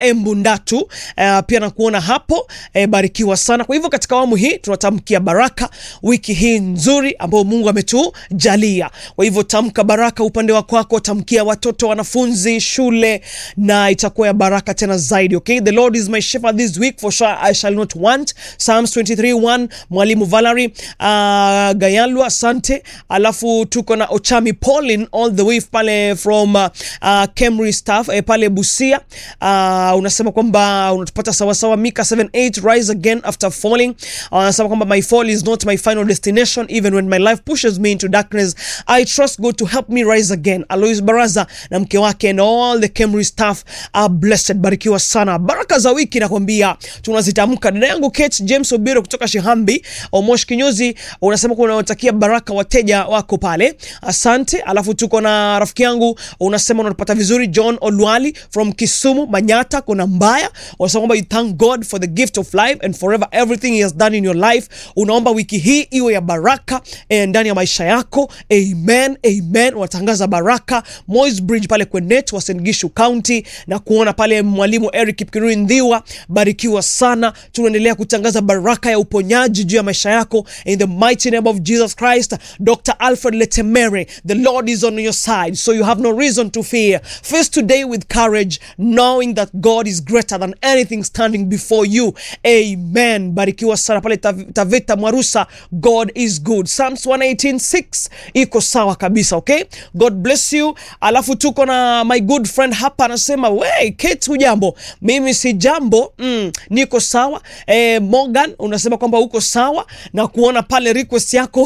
Embundatu uh, pia nakuona hapo eh, barikiwa sana. Kwa hivyo katika awamu hii tunatamkia baraka wiki hii nzuri ambayo Mungu ametujalia. Kwa hivyo tamka baraka upande wa kwako, tamkia watoto, wanafunzi, shule na itakuwa ya baraka tena zaidi. Okay, the Lord is my shepherd this week for sure I shall not want. Psalms 23:1 mwalimu Valerie uh, Gayalwa, asante. Alafu tuko na Ochami Pauline all the way pale from uh, uh, Kemri staff eh, pale Busia uh, unasema kwamba unatupata sawasawa. Mika 78 rise again after falling. Unasema kwamba my fall is not my final destination even when my life pushes me into darkness I trust God to help me rise again. Alois Baraza na mke wake and all the Kemri staff are blessed. Barikiwa sana. Baraka za wiki nakwambia tunazitamka. Dada yangu Kate James Obiro kutoka Shihambi Omosh Kinyozi unasema kuwa unawatakia baraka wateja wako pale, asante. Alafu tuko na rafiki yangu unasema unapata vizuri John Olwali from Kisumu Manyata, kuna mbaya unasema kwamba you thank God for the gift of life and forever everything he has done in your life. Unaomba wiki hii iwe ya baraka eh, ndani ya maisha yako. Amen, amen. Unatangaza baraka Moi's Bridge pale Kwenet wa St Gishu County na kuona pale mwalimu Eric Kipkirui Ndhiwa, barikiwa sana. Tunaendelea kutangaza baraka ya uponyaji juu ya maisha yako in the mighty name of Jesus Christ. Dr. Alfred Letemere, the Lord is on your side, so you have no reason to fear. Face today with courage, knowing that God is greater than anything standing before you. Amen. Barikiwa sana pale Tav- Taveta Mwarusa, God is good. Psalms 118:6 iko sawa kabisa, okay? God bless you. Alafu tuko na my good friend hapa anasema, we Kate, hujambo? Mimi si jambo, mm, niko sawa. Eh, Morgan unasema kwamba uko sawa na kuona pale request yako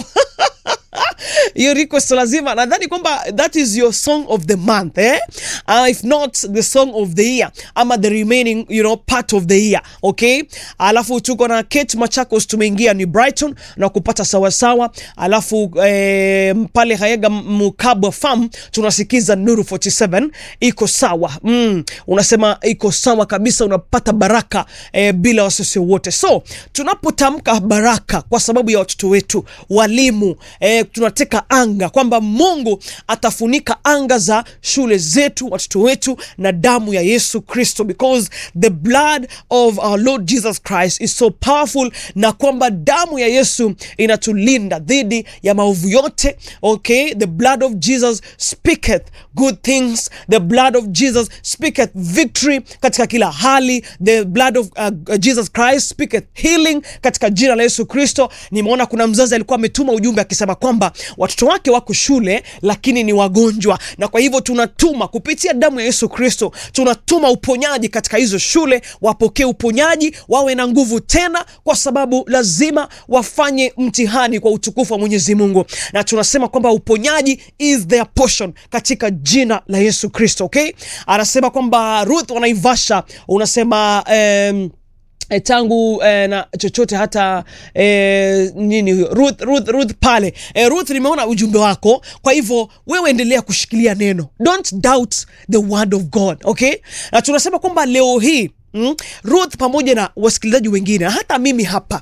hiyo request lazima nadhani kwamba that is your song of the month eh? Uh, if not the song of the year ama the remaining you know, part of the year okay alafu tuko na Kate Machakos tumeingia ni Brighton na kupata sawasawa alafu eh, pale Hayega Mukabwa Farm tunasikiza Nuru 47 iko sawa mm, unasema iko sawa kabisa unapata baraka eh, bila wasiwasi wote so tunapotamka baraka kwa sababu ya watoto wetu walimu eh, tunateka anga kwamba Mungu atafunika anga za shule zetu, watoto wetu na damu ya Yesu Kristo, because the blood of our Lord Jesus Christ is so powerful, na kwamba damu ya Yesu inatulinda dhidi ya maovu yote. Okay, the blood of Jesus speaketh good things, the blood of Jesus speaketh victory katika kila hali, the blood of uh, Jesus Christ speaketh healing katika jina la Yesu Kristo. Nimeona kuna mzazi alikuwa ametuma ujumbe akisema kwamba watoto wake wako shule lakini ni wagonjwa, na kwa hivyo tunatuma kupitia damu ya Yesu Kristo, tunatuma uponyaji katika hizo shule, wapokee uponyaji, wawe na nguvu tena, kwa sababu lazima wafanye mtihani kwa utukufu wa Mwenyezi Mungu, na tunasema kwamba uponyaji is their portion katika jina la Yesu Kristo. Okay, anasema kwamba Ruth wanaivasha, unasema um, E, tangu e, na chochote hata e, nini huyo Ruth, Ruth, Ruth pale e, Ruth, nimeona ujumbe wako, kwa hivyo wewe endelea kushikilia neno, don't doubt the word of God okay. Na tunasema kwamba leo hii mm, Ruth pamoja na wasikilizaji wengine, hata mimi hapa,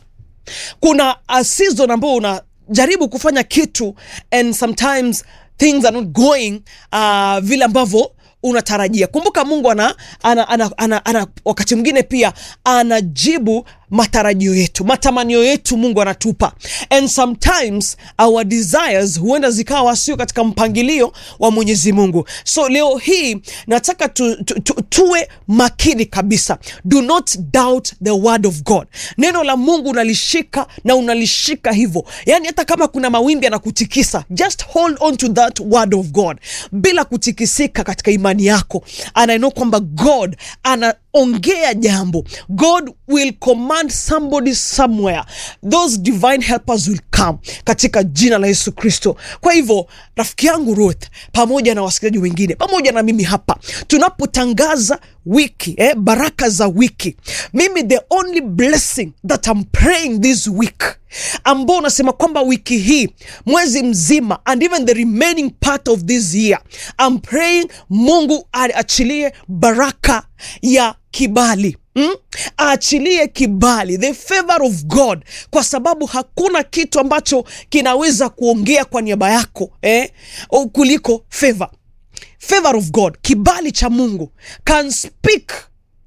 kuna a season ambao unajaribu kufanya kitu and sometimes things are not going uh, vile ambavyo unatarajia. Kumbuka Mungu ana, ana, ana, ana, ana wakati mwingine pia anajibu matarajio yetu, matamanio yetu Mungu anatupa, and sometimes our desires huenda zikawa sio katika mpangilio wa Mwenyezi Mungu. So leo hii nataka tu, tu, tu, tuwe makini kabisa, do not doubt the word of God. Neno la Mungu unalishika na unalishika hivyo, yani hata kama kuna mawimbi yanakutikisa, just hold on to that word of God bila kutikisika katika imani yako, and I know kwamba God anaongea jambo, God will command somebody somewhere, those divine helpers will come katika jina la Yesu Kristo. Kwa hivyo rafiki yangu Ruth, pamoja na wasikilizaji wengine, pamoja na mimi hapa, tunapotangaza wiki eh, baraka za wiki, mimi the only blessing that I'm praying this week ambao unasema kwamba wiki hii mwezi mzima and even the remaining part of this year I'm praying Mungu aachilie baraka ya kibali Mm? Aachilie kibali, the favor of God, kwa sababu hakuna kitu ambacho kinaweza kuongea kwa niaba yako eh, kuliko favor. Favor of God, kibali cha Mungu can speak